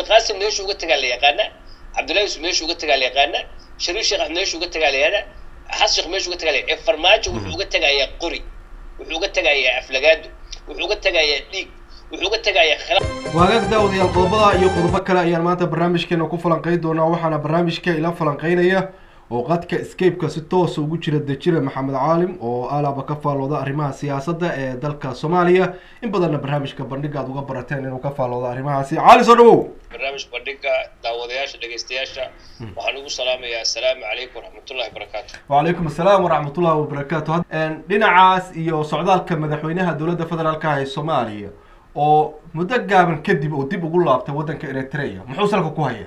cabdiqaasim meeshu uga tagaa la yaqaana cabdullahi yusuf meeshu uga tagaa la yaqaana shariif sheekh axmed meeshu uga tagaa la yaqaana xasan sheekh meeshu uga tagaa la ee farmaajo wuxuu uga tagayaa qori wuxuu uga tagayaa aflagaado wuxuu uga tagayaa dhiig wuxuu uga tagayaa khilaaf waagaag daawadayaal qodobada iyo qodobo kale ayaan maanta barnaamijkeena ku falanqeyn doonaa waxaana barnaamijka ila falanqeynaya oo qadka escape-ka si toosa ugu jira dejire maxamed caalim oo alaaba ka faalooda arrimaha siyaasadda ee dalka soomaaliya in badanna barnaamijka bandhiga aad uga barateen inuu ka faalooda arrimahaasi caali soo dhawow barnaamij bandhiga daawadayaasha dhegaystayaasha waxaan ugu salaamayaa assalaamu calaykum waraxmatullahi wabarakaatu wacalaykum assalaam waraxmatullahi wabarakaatu dhinacaas iyo socdaalka madaxweynaha dowladda federaalka ah ee soomaaliya oo muddo gaaban kadib oo dib ugu laabtay waddanka eritrea muxuu salka ku hayaa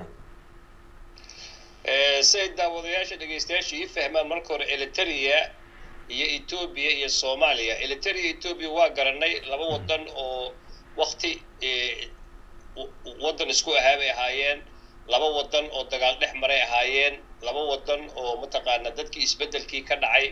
si ay daawadayaasha dhegaystayaasha ii fahmaan marka hore eliteria iyo etoobiya iyo soomaaliya eliteria iyo etoobiya waa garanay laba wadan oo wakti waddan isku ahaa bay ahaayeen laba wadan oo dagaal dhex maray ahaayeen laba wadan oo mataqaana dadkii isbeddelkii ka dhacay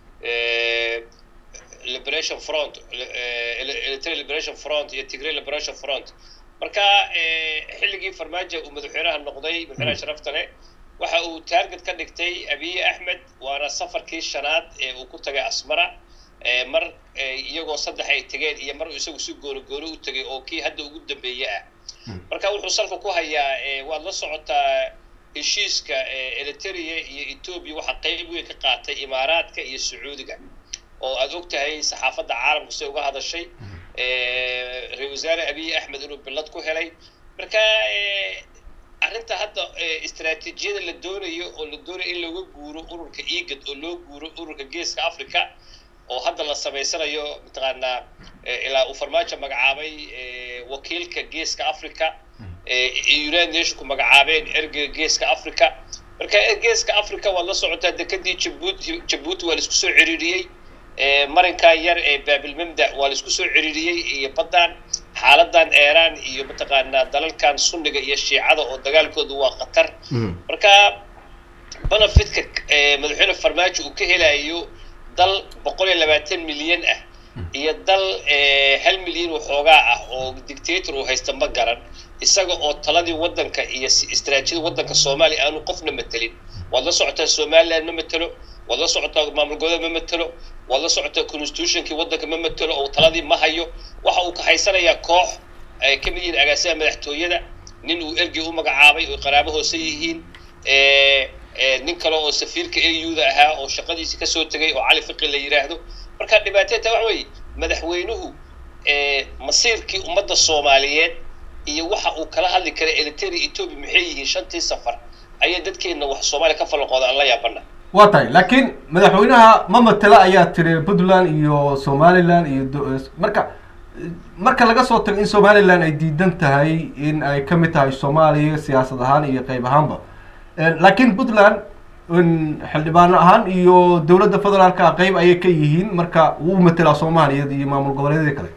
liberation front eritrea liberation front iyo tigray liberation front marka xilligii farmaajo uu madaxweynaha noqday madaxweynaha sharafta leh waxa uu taarget ka dhigtay abiy axmed waana safarkii shanaad ee uu ku tagay asmara mar iyagoo saddex ay tegeen iyo mar isagu si gooni gooni u tegay oo kii hadda ugu dambeeye ah marka wuxuu salka ku hayaa waad la socotaa heshiiska eritrea iyo etoobiya waxaa qeyb weyn ka qaatay imaaraadka iyo sacuudiga oo aad og tahay saxaafadda caalamku siday uga hadashay ra-isul wasaare abiy axmed inuu billad ku helay marka arrinta hadda istaraatiijiyada la doonayo oo la doonayo in looga guuro ururka egad oo loo guuro ururka geeska africa oo hadda la samaysanayo mataqaanaa ilaa uu farmaajo magacaabay wakiilka geeska africa united nationku magacaabeen ergeyga geeska africa marka geeska africa waad la socotaa dekadii jabuuti jabuuti waa la isku soo ciriiriyey marinkan yar ee baabilmamda waa la isku soo ciriiriyey iyo baddan xaaladan eeraan iyo mataqaanaa dalalkan sunniga iyo shiicada oo dagaalkoodu waa khatar marka benefitka madaxweyne farmaajo uu ka helayo dal boqol iyo labaatan milyan ah iyo dal hal milyan waxoogaa ah oo dictator uu haysta ma garan isaga oo taladii waddanka iyo istaraatiijiyada waddanka soomaaliya aanu qofna matelin waad la socotaa somaliland ma matelo waad la socotaa maamul goboleed ma matelo waad la socotaa constitutionkii waddanka ma matelo oo taladii ma hayo waxa uu ka haysanayaa koox ay ka mid yihiin agaasimaha madaxtooyada nin uu ergey u magacaabay oo qaraabo hoose yihiin nin kale oo safiirka auda ahaa oo shaqadiisii kasoo tegay oo cali fiqi la yidhaahdo marka dhibaateeta waxa weeye madaxweynuhu masiirkii ummadda soomaaliyeed iyo waxa uu kala hadli karay eritrea etoobiya maxay yihiin shantii safar ayaa dadkeenna wax soomaaliya ka falanqooda aan la yaabana waa tahay laakiin madaxweynaha ma matela ayaa tiri puntland iyo somaliland iyo marka marka laga soo tago in somaliland ay diidan tahay in ay ka mid tahay soomaaliya siyaasad ahaan iyo qeyb ahaanba laakiin puntland xildhibaano ahaan iyo dowladda federaalka qeyb ayay ka yihiin marka wuu matelaa soomaaliya iyo maamul goboleedyada kale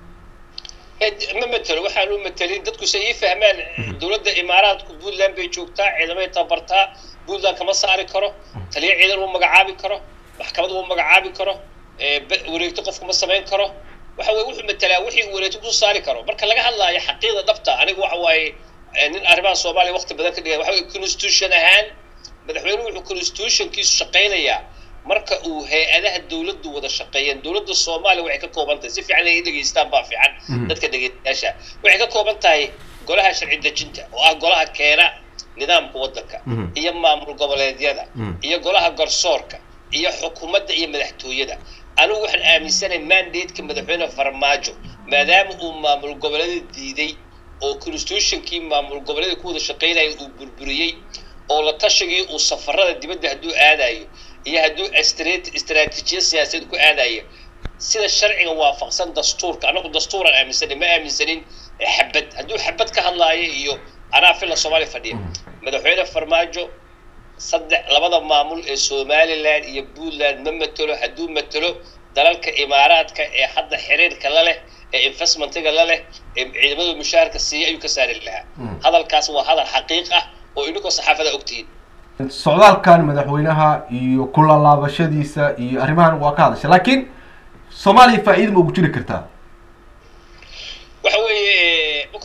ma matelo waxaan u matelin dadku se ii fahmaan dowladda imaaraadku puntland bay joogtaa ciidamay tabartaa puntland kama saari karo taliya ciidan uu magacaabi karo maxkamad uu magacaabi karo wareegto qofku ma samayn karo waxa weye wuxuu matelaa wixii uu wareegto ku saari karo marka laga hadlaayo xaqiiqda dhabta aniga waxa waaye nin arrimaha soomaaliya waqti badan ka dhigaya waxa weye constitution ahaan madaxweynuhu wuxuu constitutionkiisu shaqaynayaa marka uu hay-adaha dowladdu wada shaqeeyeen dowladda soomaaliya waxay ka kooban tahay si fiican ay dhegeystaan baa fiican dadka dhegeystayaasha waxay ka kooban tahay golaha sharci dejinta oo ah golaha keena nidaamka waddanka iyo maamul goboleedyada iyo golaha garsoorka iyo xukuumadda iyo madaxtooyada anigu waxaan aaminsanahay mandateka madaxweyne farmaajo maadaama uu maamul goboleeda diiday oo constitutionkii maamul goboleeda ku wada shaqeynaya uu burburiyey oo la tashigii uu safarada dibadda hadduu aadayo iyo hadduu istaraatiijiya siyaasadeed ku aadayo sida sharciga waafaqsan dastuurka anagu dastuuraan aaminsanin ma aaminsanin xabad hadduu xabad ka hadlaayo iyo anaa filla soomaaliya fadhiya madaxweyne farmaajo saddex labada maamul ee somaliland iyo puntland ma matelo hadduu matelo dalalka imaaraadka ee hadda xiriirka la leh ee investmentiga la leh ee ciidamada mushaharka siiya ayuu ka saari lahaa hadalkaas waa hadal xaqiiq ah oo idinkoo saxaafada ogtihiin socdaalkan madaxweynaha iyo kulalaabashadiisa iyo arrimahan waa ka hadasha laakiin soomaaliya faa'iida ma ugu jiri kartaa waxa weeye marka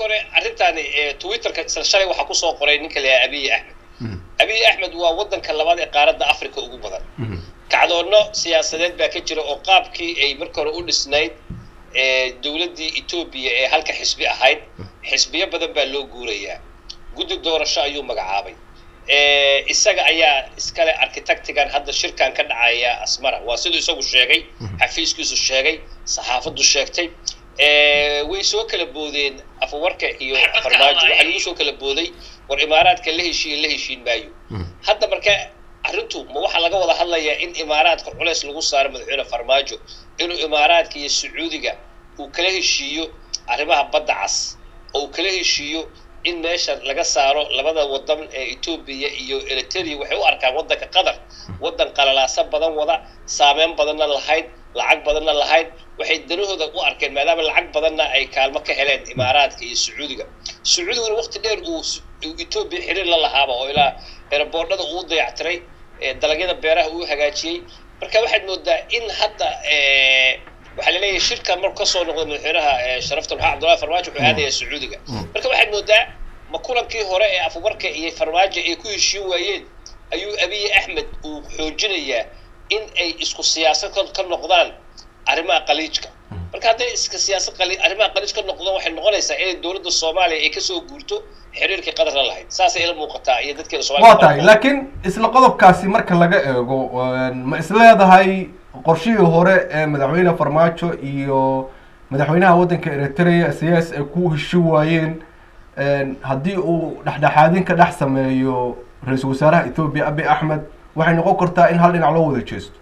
marka hore arrintaani twitterka isla shalay waxaa kusoo qoray ninka la yahay abiy axmed abiy axmed waa waddanka labaad ee qaaradda africa ugu badan kacdoonno siyaasadeed baa ka jira oo qaabkii ay marka hore u dhisnayd dowladdii etoobiya ee halka xisbi ahayd xisbiyo badan baa loo guurayaa guddi doorasho ayuu magacaabay isaga ayaa iskale architectigan hadda shirkan ka dhacaya asmara waa siduu isagu sheegay xafiiskiisu sheegay saxaafaddu sheegtay way soo kala boodeen afawarka iyo farmaajo waxaa lagu soo kala booday war imaaraadka la heshiiye la heshiin maayo hadda marka arrintu ma waxaa laga wada hadlayaa in imaaraadka culeys lagu saaro madaxweyne farmaajo inuu imaaraadka iyo sacuudiga uu kala heshiiyo arrimaha badda cas oo uu kala heshiiyo in meesha laga saaro labada wadan ee etoobiya iyo eritrea waxay u arkaan waddanka qatar waddan qalalaaso badan wada saameyn badanna lahayd lacag badanna lahayd waxay danahooda u arkeen maadaama lacag badanna ay kaalmo ka heleen imaaraadka iyo sacuudiga sacuudiguna waqti dheer uu etoobiya xiriir la lahaaba oo ilaa eraboordhada uu dayactiray dalagyada beeraha uu hagaajiyey marka waxaad moodaa in hadda waxaa laleeyahay shirkan marku kasoo noqdo madaxweynaha sharafta maxaa cabdullahi farmaajo wuxuu aadayaa sacuudiga marka waxaad moodaa ma kulankii hore ee afubarka iyo farmaajo ay ku heshiin waayeen ayuu abiy axmed uu xoojinayaa in ay isku siyaasad ka noqdaan arrimaha qaliijka marka hadday iska siyaasad arrimaha qaliij ka noqdaan waxay noqonaysaa inay dowladda soomaaliya ay kasoo guurto xiriirkii qadar la lahayd saasay ila muuqataa iyo dadkeeda somalia waa tahay laakiin isla qodobkaasi marka laga eego ma isleedahay qorshihii hore ee madaxweyne farmaajo iyo madaxweynaha waddanka eritrea siyaas ay ku heshi waayeen haddii uu dhexdhexaadin ka dhex sameeyo ra-iisul wasaaraha ethoobiya abiy axmed waxay noqon kartaa in hal dhinac loo wada jeesto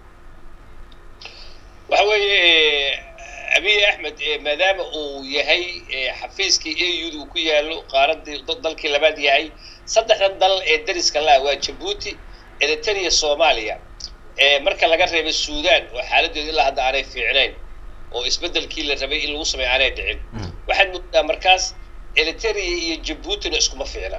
waxa weeye abiy axmed maadaama uu yahay xafiiskii a u da uu ku yaalo qaaradii dalkii labaad yahay saddexdan dal ee dariska laha waa jabuuti eritrea soomaaliya marka laga reebay suudan oo xaaladeedu ilaa hadda aanay fiicnayn oo isbeddelkii la rabay in lagu sameeyo aanay dhicin waxaad moodaa markaas eritrea iyo jabuutina iskuma fiicna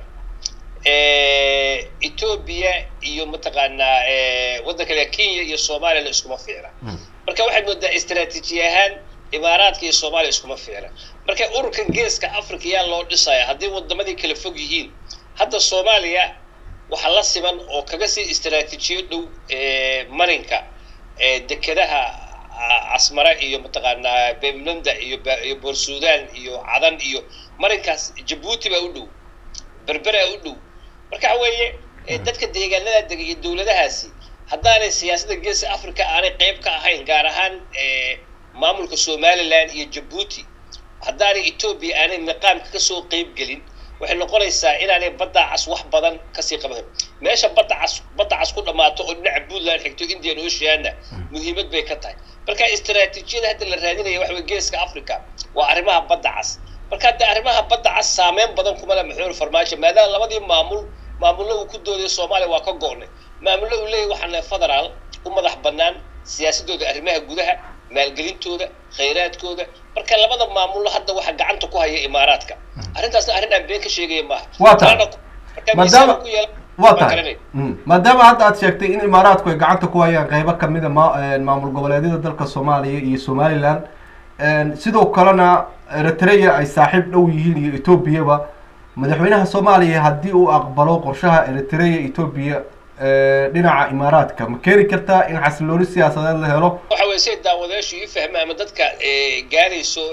etoobiya iyo mataqaanaa waddanka le kenya iyo soomaaliyana iskuma fiicna marka waxaad moodaa istraatiiji ahaan imaaraadka iyo soomaaliya iskuma fiicna marka ururkan geeska africa yaa loo dhisaya haddii wadamadii kala fog yihiin hadda soomaaliya waxaa la siman oo kaga sii istraatiijiyo dhow marinka dekedaha casmare iyo mataqaanaa beemlanda iyo iyo boor sudan iyo cadan iyo marinkaas jabuuti baa u dhow berberaa u dhow marka waxa weeye dadka deegaanada dega iyo dowladahaasi haddaanay siyaasadda geeska africa aanay qayb ka ahayn gaar ahaan maamulka somaliland iyo jabuuti haddaanay etoobiya aanay miqaamka kasoo qayb gelin waxay noqonaysaa inaanay badda cas wax badan kasii qaban meesha badda cas badda cas ku dhammaato oo dhinaca puntland xigto indian oceanna muhiimad bay ka tahay marka istraatiijiyada hadda la raadinaya waxa wey geeska africa waa arrimaha badda cas marka hadda arrimaha badda cas saameyn badan kuma le maxuur farmaajo maadaama labadii maamul maamullo uu ku doodaya soomaaliya waa ka go'nay maamullo uu leeyahy waxaan lehay federaal u madax bannaan siyaasadooda arrimaha gudaha maalgelintooda khayraadkooda marka labada maamullo hadda waxa gacanta ku haya imaaraadka arrintaasna arrin aan been ka sheegaya maaha waa tahay maadaama waa tahay maadaama hadda aad sheegtay in imaaraadku ay gacanta ku hayaan qeybo kamida ma maamul goboleedyada dalka soomaaliya iyo somaliland sidoo kalena eritrea ay saaxiib dhow yihiin iyo etoobiyaba madaxweynaha soomaaliya haddii uu aqbalo qorshaha eritrea etoobiya dhinaca imaaraadka ma keeni kartaa in xasilooni siyaasadeed la helo waxa weye say daawadayaashu ii fahma ama dadka gaarayso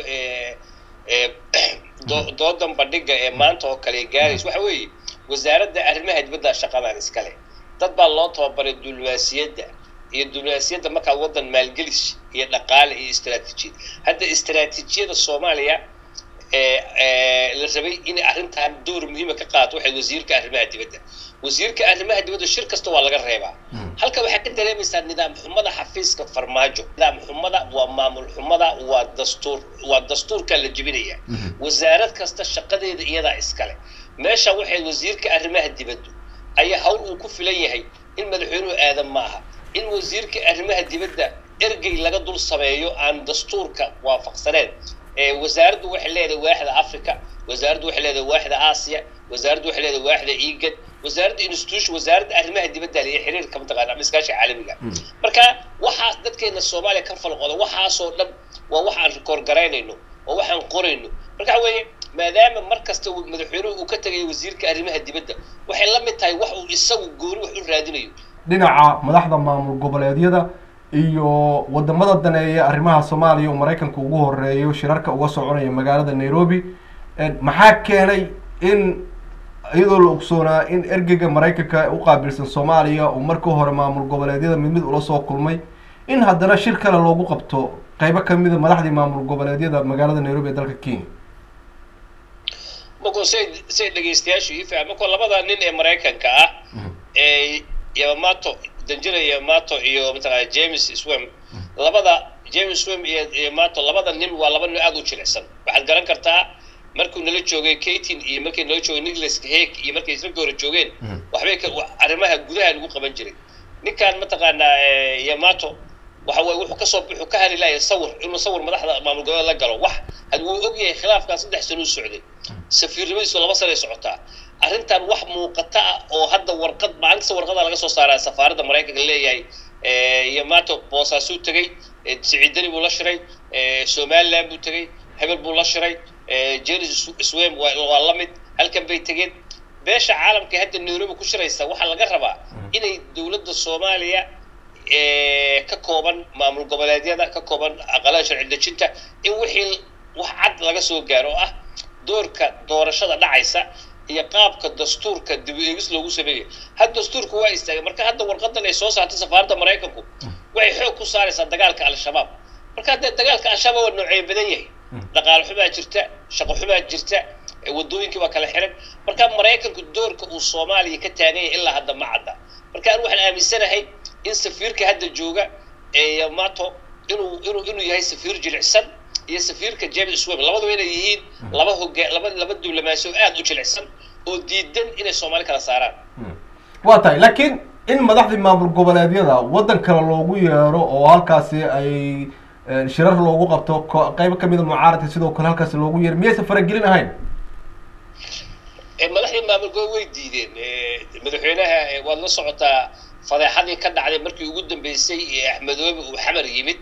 doodan bandhiga ee maanta oo kale gaarayso waxa weeye wasaaradda arrimaha dibadda shaqadan iskale dad baa loo tababaray diblomaasiyadda iyo diblomaasiyadda markaa waddan maalgelis iyo dhaqaale iyo istraatiijiyad hadda istraatiijiyada soomaaliya la rabay inay arrintan door muhiima ka qaato waxay wasiirka arrimaha dibadda wasiirka arrimaha dibadda shir kasta waa laga reebaa halka waxaad ka dareemaysaa nidaam xumada xafiiska farmaajo nidaam xumada waa maamul xumada waa dastuur waa dastuurka la jebinaya wasaarad kasta shaqadeeda iyadaa iskale meesha waxay wasiirka arrimaha dibaddu ayaa hawl uu ku filan yahay in madaxweynuhu aadan maaha in wasiirka arrimaha dibadda ergey laga dul sameeyo aan dastuurka waafaqsaneen wasaaraddu waxay leedahay waaxda africa wasaaraddu waxay leedahay waaxda aasiya wasaaraddu waxay leedahay waaxda igad wasaaradda institution wasaaradda arrimaha dibadda iyo xiriirka mataqaana ama iskaashiga caalamiga marka waxaas dadkeena soomaaliya ka falqoda waxaasoo dhan waa wax aan rikoor garaynayno oo waxaan qorayno marka waxa weeye maadaama mar kasta madaxweynuhu uu ka tegay wasiirka arrimaha dibadda waxay la mid tahay wax uu isagu gooni wax u raadinayo dhinaca madaxda maamul goboleedyada iyo wadamada daneeya arrimaha soomaaliya oo maraykanka ugu horeeyo shirarka uga soconaya magaalada nairobi maxaa keenay in iyadoo la ogsoonaa in ergeyga maraykanka u qaabilsan soomaaliya uu markii hore maamul goboleedyada mid mid ula soo kulmay in haddana shir kale loogu qabto qeybo kamida madaxdii maamul goboleedyada magaalada nairobi ee dalka kenya markuu say say dhegaystayaashu ii fahma markuu labada nin ee maraykanka ah ee yamato danjira yamato iyo mataqana james swem labada james swem iyo yamato labada nin waa laba nin aada u jilicsan waxaad garan kartaa markuu nala joogay katin iyo markii nala joogay nicholas hake iyo markay isla hore joogeen waxbay arrimaha gudaha lagu qaban jiray ninkan mataqaanaa yamato waxa waye wuxuu kasoo wuxuu ka hali lahay sawir inuu sawir madaxda maamul goboleed la galo wax had wuu og yahay khilaafkan saddex sano u socday safiirnimadiisu laba sanay socotaa arrintan wax muuqata ah oo hadda warqad maalin kasta warqada laga soo saaraa safaaradda maraykanka leeyahay yamato boosaasuu tegey siciidani buu la shiray somaliland buu tegey hebel buu la shiray jenis swem waa la mid halkan bay tegeen beesha caalamka hadda nairobi ku shiraysa waxaa laga rabaa inay dowladda soomaaliya ka kooban maamul goboleedyada ka kooban aqalada sharci dejinta in wixii wax cad laga soo gaaro oo ah doorka doorashada dhacaysa iyo qaabka dastuurka dib u eegis loogu sameeyayo had dastuurku waa istaagay marka hadda warqadan ay soo saartay safaaradda maraykanku waxay xoog ku saaraysaa dagaalka al-shabaab marka haddee dagaalka al-shabaab waa noocee badan yahay dhaqaale xumaa jirta shaqo xumaa jirta wadooyinkii waa kala xiran marka maraykanku doorka uu soomaaliya ka taagan yahay ilaa hadda ma cadda marka anu waxaan aaminsanahay in safiirka hadda jooga ee yamato inuu inuu inuu yahay safiir jilicsan iyo safiirka james swem labaduba inay yihiin laba hoga laba laba diblomaasi oo aada u jilicsan oo diidan inay soomaali kala saaraan waa tahay laakiin in madaxdii maamul goboleedyada waddan kale loogu yeero oo halkaasi ay shirar loogu qabto qeybo kamida mucaaradka sidoo kale halkaasi loogu yeero miyaysan faragelin ahayn madaxdii maamul gobol way diideen madaxweynaha waad la socotaa fadeexadii ka dhacday markii ugu dambeysay ee axmedoobe uu xamar yimid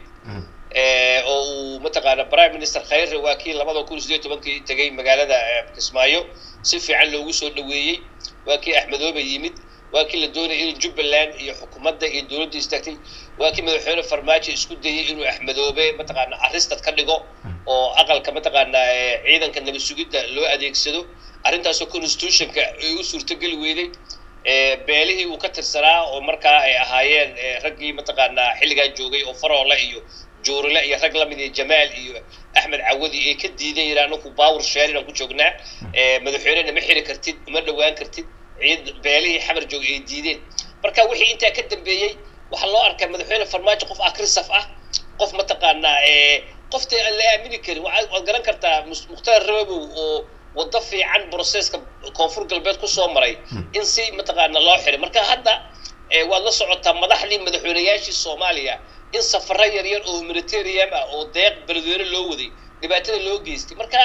oo uu mataqaana prime minister khayre waa kii labada kun sideed tobankii tegay magaalada kismaayo si fiican loogu soo dhaweeyey waa kii axmedoobe yimid waa kii la doonayay in jubbaland iyo xukuumadda iyo dowladda istaagtay waa kii madaxweyne farmaajo isku dayay inuu axmedoobe mataqaana aristad ka dhigo oo aqalka mataqaana ciidanka nabad sugidda loo adeegsado arrintaasoo constitutionka ay u suurtogeli weyday beelihii uu ka tirsanaa oo markaa ay ahaayeen raggii mataqaanaa xilligan joogay oo faroole iyo juurile iyo rag lamid iyo jamaal iyo axmed cawadi ay ka diidan yiraan anaku baawur sheerin aan ku joognaa madaxweynena ma xiri kartid uma dhawaan kartid ciid beelihii xamar joogay ay diideen marka wixii intaa ka dambeeyey waxaa loo arkaa madaxweyne farmaajo qof akrisaf ah qof mataqaanaa qofta aan la aamini karin waad garan kartaa mukhtaar rabow oo waddo fiican broseska koonfur galbeed kusoo maray in si mataqaana loo xiray marka hadda waad la socotaa madaxdii madaxweynayaashii soomaaliya in safaro yaryar oo humanitarian ah oo deeq beledweyne loo waday dhibaatada loo geystay marka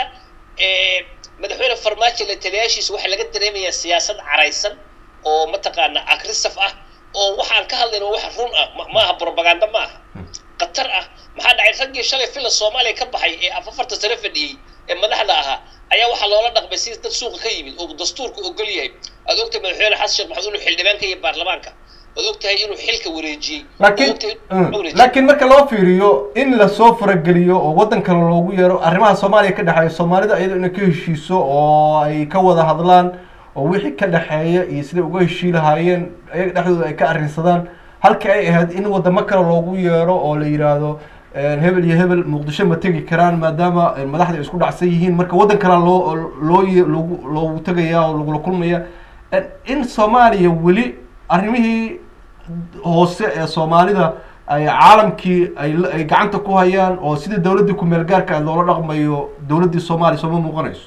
madaxweyne farmaajo la taliyaashiisa waxaa laga dareemayaa siyaasad caraysan oo mataqaana agrisaf ah oo waxaan ka hadlayna wax run ah maaha propaganda ma aha khatar ah maxaa dhacay raggii shalay fila soomaaliya ka baxay ee afarta sano fadhiyey ee madaxda ahaa ayaa waxaa loola dhaqmay si dad suuqa ka yimid oo dastuurka ogol yahay aad ogtahay madaxweyne xasan sheekh maxamed inuu xildhibaanka iyo baarlamaanka aad ogtahay inuu xilka wareejiyey laakiin laakiin marka loo fiiriyo in lasoo farageliyo oo waddan kale loogu yeero arrimaha soomaaliya ka dhexeeya soomaalida iyadoo inay ka heshiiso oo ay ka wada hadlaan oo wixii ka dhexeeya iyo siday uga heshii lahaayeen iyaga dhexdooda ay ka arrinsadaan halka ay ahayd in wadamo kale loogu yeero oo la yidhaahdo hebel iyo hebel muqdisho ma tegi karaan maadaama madaxda ay isku dhacsan yihiin marka waddan kalea loo loo loogu loogu tegaya oo lagula kulmaya in soomaaliya weli arrimihii hoose ee soomaalida ay caalamkii ay ay gacanta ku hayaan oo sidii dawladdii ku-meel gaarka loola dhaqmayo dawladdii soomaaliya sooma muuqanayso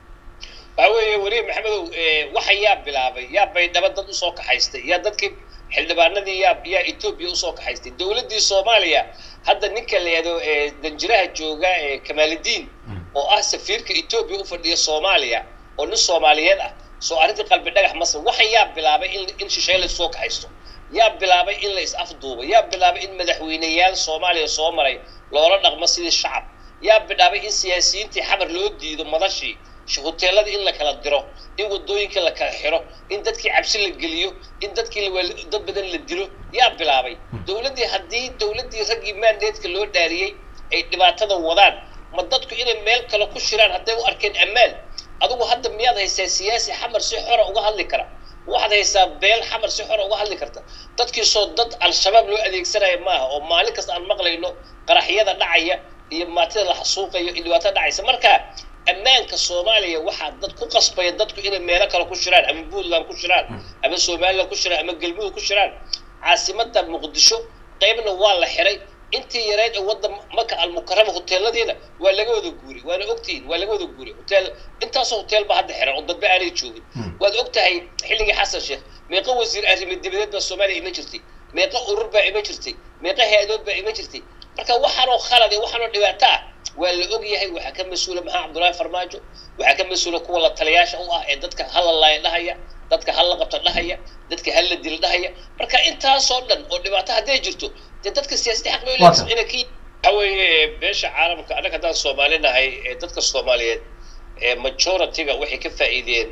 waxa weeye weriye maxamedow waxa yaa bilaabay yaa baydhabo dad usoo kaxaystay yaa dadkii xildhibaanadii yaa yaa etoobiya usoo kaxaystay dawladdii soomaaliya hadda ninka la yihahdo danjiraha jooga ee kamaaludiin oo ah safiirka etoobiya u fadhiya soomaaliya oo nin soomaaliyeed ah soo arrintii qalbi dhagax masar waxa yaa bilaabay in in shisheeye laisoo kaxaysto yaa bilaabay in la is afduubo yaa bilaabay in madaxweyneyaal soomaaliya soo maray loola dhaqmo sidii shacab yaa bidhaabay in siyaasiyiintii xamar loo diido madashii hoteeladii in la kala diro in wadooyinka la kala xiro in dadkii cabsi la geliyo in dadkii dad badan la dilo yaa bilaabay dowladdii haddii dowladdii raggii mandateska loo dhaariyey ay dhibaatada wadaan ma dadku inay meel kale ku shiraan hadday u arkeen ammaan adigu hadda miyaad haysaa siyaasi xamar si xora uga hadli kara waxaad haysaa beel xamar si xora uga hadli karta dadkiisoo dad al-shabaab loo adeegsanaya maaha oo maalin kasta aan maqlayno qaraxyada dhacaya iyo maatida la xasuuqayo iyo dhibaatada dhacaysa marka ammaanka soomaaliya waxaa dad ku qasbaya dadku inay meelo kale ku shiraan ama puntland ku shiraan ama somaliland ku shiraan ama galmudug ku shiraan caasimada muqdisho qaybna waa la xiray intii yareyd ee wadda maka almukarama hoteeladiina waa laga wada guuray waana ogtihiin waa laga wada guuray hotel intaasoo hotel ba hadda xiran oo dadba aanay joogin waad og tahay xilligii xasan sheekh meeqa wasiir arrimo dibadeed baa soomaaliya ima jirtay meeqa urur baa ima jirtay meeqa hay-adood baa ima jirtay marka waxaanoo khalad iyo waxaanoo dhibaato ah waa la og yahay waxaa ka mas-uula maxaa cabdullaahi farmaajo waxaa ka mas-uula kuwa la taliyaasha u ah ee dadka hala laaya dhahaya dadka hala qabta dhahaya dadka hala dil dhahaya marka intaasoo dhan oo dhibaato hadday jirto dee dadka siyaasadda xaq bay leeyihiin inay ka waxa weeye beesha caalamka annaga haddaan soomaali nahay ee dadka soomaaliyeed ee majority-ga waxay ka faa'iideen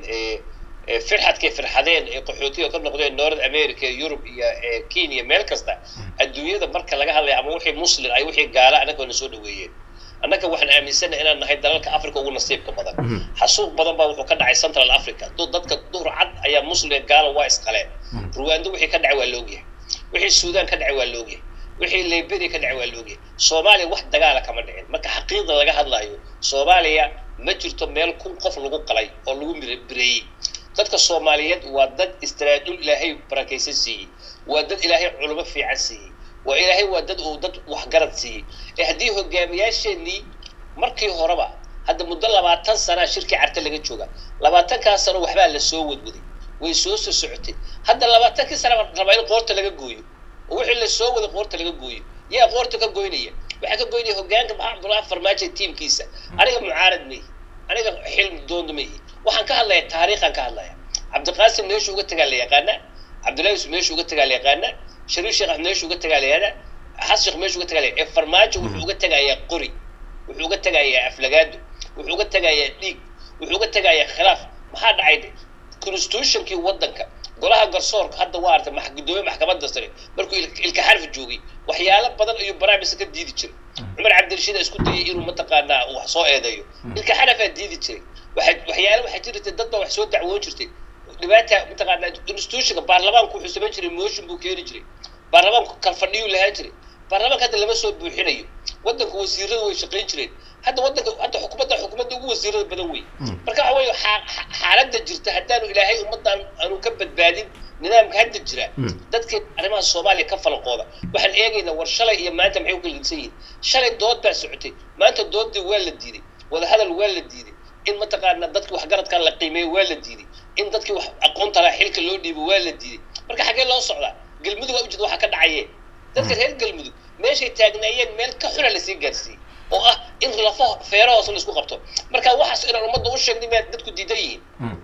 firxadkay firxadeen ee qaxootiga ka noqdeen north america yurub iyo kenya meel kasta adduunyada marka laga hadlaya ama wixii muslim ay wixii gaala annaga na soo dhaweeyeen annaga waxaan aaminsanahay inaan nahay dalalka africa ugu nasiibka badan xasuuq badan baa wuxuu ka dhacay central africa dadka duhur cad ayaa muslim gaala waa isqaleen ruwando wixii ka dhacay waa loogyahay wixii suudaan ka dhacay waa loogyahay wixii liberia ka dhacay waa loogyahay soomaaliya wax dagaala kama dhicin marka xaqiiqda laga hadlayo soomaaliya ma jirto meel kun qof lagu qalay oo lagu bireeyey dadka soomaaliyeed waa dad istiraadul ilaahay barakaysan siiyey waa dad ilaahay culimo fiican siiyey waa ilaahay waa dad uu dad waxgarad siiyey ee haddii hogaamiyaasheenii markii horeba hadda muddo labaatan sanaa shirkii carte laga jooga labaatankaas sano waxbaa la soo wadwaday way soo soo socotay hadda labaatankii sana rabaa in qoorta laga gooyo oo wixii la soo waday qoorta laga gooyo yaa qoorta ka goynaya waxaa ka goynaya hogaanka maxaa cabdullahi farmaajo tiimkiisa aniga mucaarad maihi aniga xilm doonda maihi waxaan ka hadlaya taariikhaan ka hadlaya cabdiqaasim meeshu uga tagaa la yaqaana cabdullahi yusuf meeshu uga tagaa la yaqaana shariif sheekh axmed meeshu uga tagaa la yaqaana xasan sheekh meeshu uga tagaa la ee farmaajo wuxuu uga tagayaa qori wuxuu uga tagayaa aflagaado wuxuu uga tagayaa dhiig wuxuu uga tagayaa khilaaf maxaa dhacay constitutionkii waddanka golaha garsoorka hadda waa artay gudoomiye maxkamadda sare markuu ilka xarfi joogay waxyaalo badan ayuu baraamisa ka diidi jiray cumar cabdirashiid aa isku dayay inuu mataqaanaa wax soo eedeeyo ilka xarafaa diidi jiray waxyaalo waxaa jirtay dad baa wax soo dacwoon jirtay dhibaata mataqaanaa institutionka baarlamaanku wuxuu samayn jiray motion buu keeni jiray baarlamaanku kalfadhiyuu lahaan jiray baarlamaanka hadda lama soo buuxinayo waddanka wasiirada way shaqayn jireen hadda waddanka hadda xukuumadda xukuumadda ugu wasiirada badan wey marka waxa weeye xaaladda jirta haddaanu ilaahay ummaddan aanu ka badbaadin nidaamka hadda jira dadkii arrimaha soomaaliya ka falanqooda waxaan eegaynaa war shalay iyo maanta maxay u kala gedsan yihiin shalay dood baa socotay maanta doodii waa la diiday wadahadal waa la diiday in mataqaanaa dadki waxgaradkan la qiimeeyo waa la diiday in dadkii wax aqoonta laha xilka loo dhiibo waa la diiday marka xaggee loo socdaa galmudug aa ujeeda waxaa ka dhacayee dadka reer galmudug meeshay taagnaayeen meel ka xuna lasii gaarsiiyey oo ah in lafo feero hoose la isku qabto marka waxaas inaan ummadda u sheegnay maad dadku diidan yihiin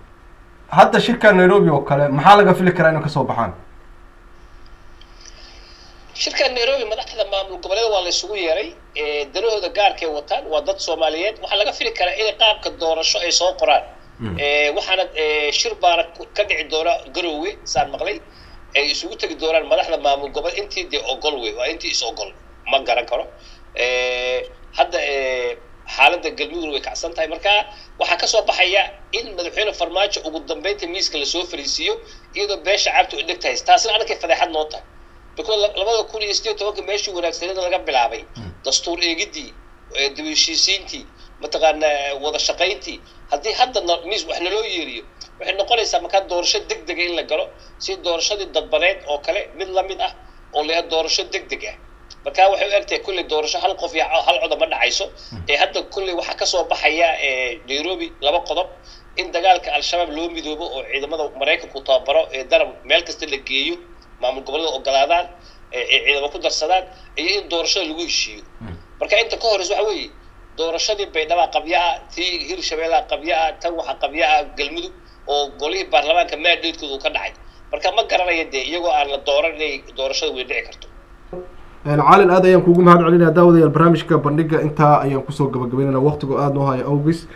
hadda shirka nairobi oo kale maxaa laga fili karaa inay kasoo baxaan shirka nairobi madaxda maamul goboleeda waa la isugu yeeray danahooda gaarkay wataan waa dad soomaaliyeed waxaa laga fili karaa inay qaabka doorasho ay soo qoraan waxaana shir baana ka dhici doona garowe saan maqlay ay isugu tegi doonaan madaxda maamul gobol intii dee ogol wey waa intii is ogol ma garan karo hadda xaaladda galmudug way kacsan tahay marka waxaa kasoo baxaya in madaxweyne farmaajo ugu dambeynta miiska lasoo fariisiiyo iyadoo beesha caabta u dheg tahay taasina annakay fadeexad noo tahay because labada kun iyo sideed tobanka meeshii wanaagsaneeda laga bilaabay dastuur eegidii dib heshiisiintii mataqaanaa wada shaqayntii haddii hadda miis wax naloo yeeriyo waxay noqonaysaa markaa doorasho deg dega in la galo si doorashadii dadbaneed oo kale mid lamid ah oo leha doorasho deg deg ah markaa waxay u egtahay kulley doorasho hal qof iyo hal coda ma dhacayso ee hadda kulley waxaa kasoo baxaya nairobi laba qodob in dagaalka al-shabaab loo midoobo oo ciidamada maraykanku tababaro ee darab meel kasta la geeyo maamul gobollada ogolaadaan ee ciidamo ku darsadaan iyo in doorashada lagu heshiiyo marka inta ka horeysa waxa weeye doorashadii baydhaba qabya ah tii hirshabeellaha qabya ah tan waxa qabya ah galmudug oo golihii baarlamaanka maadheedkooda uu ka dhacay marka ma garanaya dee iyagoo aan la dooran inay doorashada wey dhici karto caalin aad ayaan kuugu mahad celinaya daawadayaal barnaamijka bandhiga intaa ayaan kusoo gabagabeynayna waqtigo aada noo haya awgis